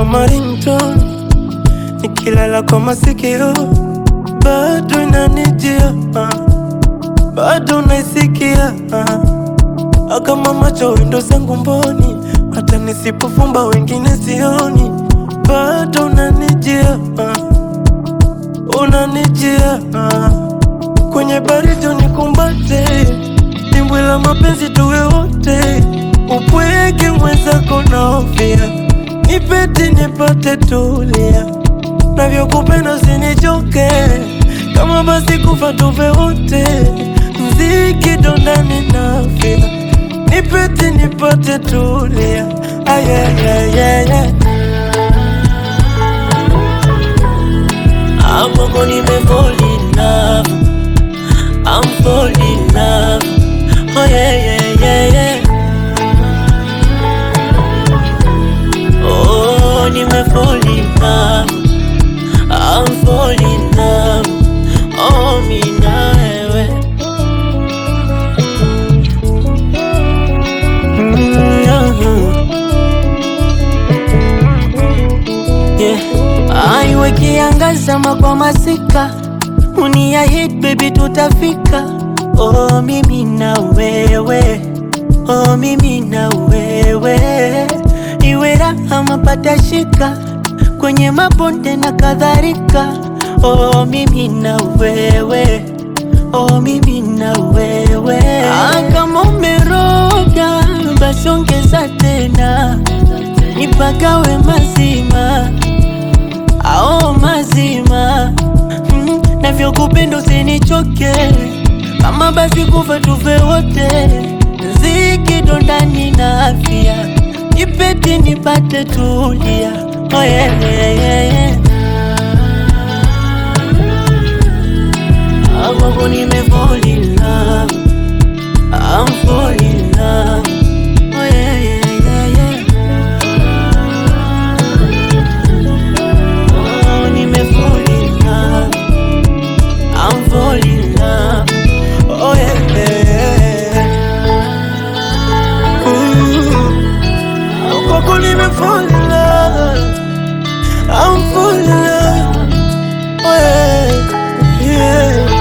kama ringtone, nikilala kwa masikio bado inanijia, ah, bado naisikia ah. kama macho wendo zangu mboni, hata nisipofumba wengine sioni, bado unanijia ah, unanijia ah. kwenye baridi unikumbate, dimbwi la mapenzi tuwe wote, upweke mwenzako naofia, nipete nipate tulia, navyokupenda usinichoke, kama basi kufa tufe wote, mziki dondani nafia, nipete nipate tulia, ayayayaya Amoko nime fall in love I'm fall in love Oh yeah yeah yeah yeah Oh nime fall in love I'm fall in love Oh mi na wewe Yeah. Aiwe kiangaza kwa masika unia hit baby tutafika oh mimi na wewe oh mimi na wewe iwe raha mapata shika kwenye mabonde na kadhalika oh mimi na wewe oh mimi na wewe ah, kama umeroga basi ongeza tena nipagawe mazima ao mazima mm, navyokupenda usinichoke kama basi kufa tufe wote ziki dondani na afya nipeti nipate tulia oh, yeah, yeah, yeah, yeah. Amoko nime fall in love I'm fall in love Oh yeah, yeah, yeah, yeah. Oh, nime fall in love I'm fall in love Oh yeah, yeah. Ooh. Kwako nime fall in love. I'm fall in love. Oh yeah, yeah.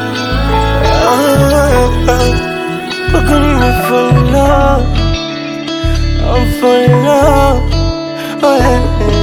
Ah, Kwako nime fall in love. I'm fall in love. Oh yeah, yeah.